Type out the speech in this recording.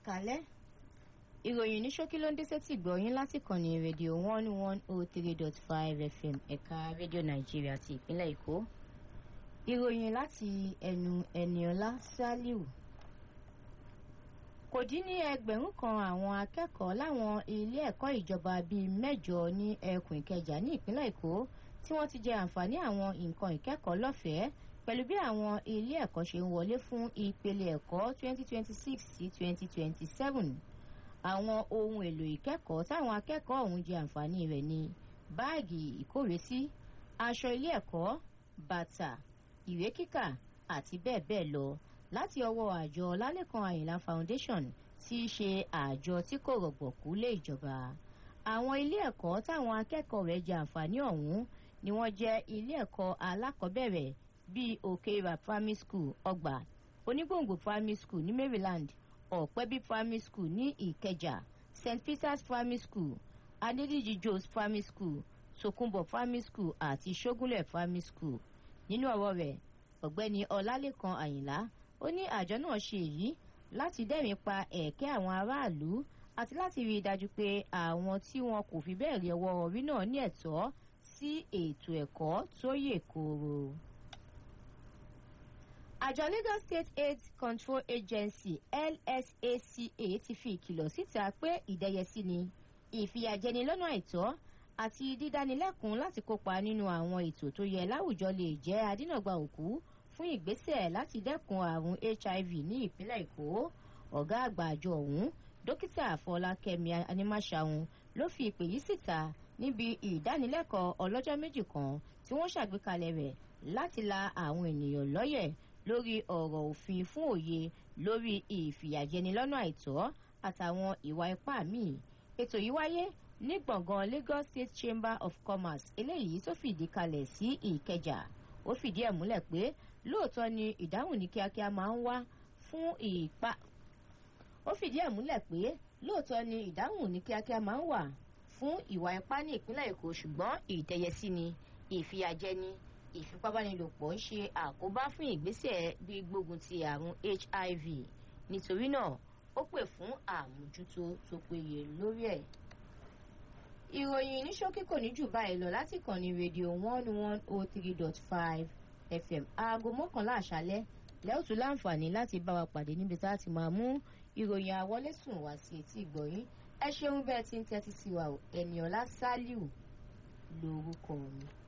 kalẹ́ ìròyìn ní ṣókí ló ń dé sétí gbọ̀yìn láti kànnì rédíò one one oh three dot five fm ẹ̀ka rédíò nàìjíríà ti ìpínlẹ̀ èkó ìròyìn láti ẹnu ẹniọlá saliu kò dín ní ẹgbẹ̀rún kan àwọn akẹ́kọ̀ọ́ láwọn ilé ẹ̀kọ́ ìjọba bíi mẹ́jọ ní ẹkùn ìkẹjà ní ìpínlẹ̀ èkó tí wọ́n ti jẹ àǹfààní àwọn nǹkan ìkẹ́kọ̀ọ́ lọ́fẹ̀ẹ́ pẹ̀lú bí àwọn ilé ẹ̀kọ́ ṣe ń wọlé fún ìpele ẹ̀kọ́ 2026 sí 2027 àwọn ohun èlò ìkẹ́kọ̀ọ́ táwọn akẹ́kọ̀ọ́ ọ̀hún jẹ àǹfààní rẹ̀ ní báàgì ìkórèsí aṣọ ilé ẹ̀kọ́ bàtà ìwé kíkà àti bẹ́ẹ̀ bẹ́ẹ̀ lọ láti ọwọ́ àjọ lálẹ́kan àyìnlá foundation tí í ṣe àjọ tí kò rọ̀gbọ̀kú lé ìjọba àwọn ilé ẹ̀kọ́ táwọn akẹ́kọ̀ọ́ rẹ̀ jẹ àǹfààní ọ̀hún ni wọ́n jẹ́ ilé ẹ̀kọ́ alákọ̀ọ́bẹ̀rẹ̀ bíi òkèèrà primary school ọgbà onígbòǹgbò primary school ní maryland ọ̀pẹ́bí primary school ní ìkẹjà st peters primary school adédìjì jos primary school sokunbo primary school àti ṣógúnlẹ̀ primary school nínú ọ̀rọ̀ rẹ̀ ọ̀gbẹ́ni ọlálẹ́kan àyìnlá ó ní àjọ náà ṣe èyí láti dẹ́rìn pa ẹ̀kẹ́ àwọn aráàlú àti láti rí i dájú pé àwọn tí wọn kò fi bẹ́ẹ̀ rí ọwọ́ orí náà ní ẹ̀tọ́ sí ètò ẹ̀kọ́ tó yè kooro àjọ lagos state aids control agency lsaca ti fi ìkìlọ̀ síta pé ìdẹ́yẹsí ni ìfìyàjẹni lọ́nà àìtọ́ àti dídánilẹ́kùn láti kópa nínú àwọn ètò tó yẹ láwùjọ lè jẹ́ adínàgbà òkú fún ìgbésẹ̀ láti dẹ́kun àrùn hiv ní ìpínlẹ̀ èkó ọ̀gá àgbà àjọ ọ̀hún dókítà àfọlákẹ́mi animáṣàhùn ló fi ìpè yìí síta níbi ìdánilẹ́kọ̀ọ́ ọlọ́jọ́ méjì kan tí wọ́n ṣàgbékalẹ̀ rẹ̀ láti la àwọn ènìyàn lọ́yẹ̀ lórí ọ̀rọ̀ òfin fún òye lórí ìfìyàjẹni lọ́nà àìtọ́ àtàwọn ìwà ipá míì ètò yìí wáyé ní gbọ̀ngàn lagos state chamber of commerce eléyìí tó fìdí kalẹ̀ sí ìkẹjà ó fìdí ẹ̀ múlẹ̀ pé lóòótọ́ ni ìdáhùn ní kíákíá máa ń wá fún ìpa ó fìdí ẹ̀ múlẹ̀ pé lóòótọ́ ni ìdáhùn ní kíákíá máa ń wà fún ìwà ipá ní ìpínlẹ̀ èkó ṣùgbọ́n ìtẹ̀yẹsí ni ìfìyàjẹni ìfipábánilòpọ̀ ń ṣe àkóbá fún ìgbésẹ̀ gbígbógun ti àrùn hiv nítorí náà ó pè fún àmójútó tó péye lórí ẹ̀. ìròyìn ní ṣókí kò ní jù báyìí lọ láti kàn ní rédíò one one oh three dot five fm aago mọ́kànlá àṣálẹ́ lẹ́ọ̀tú láǹfààní láti bá wa pàdé níbi tá a ti máa mú ìròyìn àwọlésùn wá sí etí ìgbọ̀yìn ẹ ṣeun bẹ́ẹ̀ tí ń tẹ́tí sí wa ẹ̀nìọ̀lá sálíù lórúkọ mi.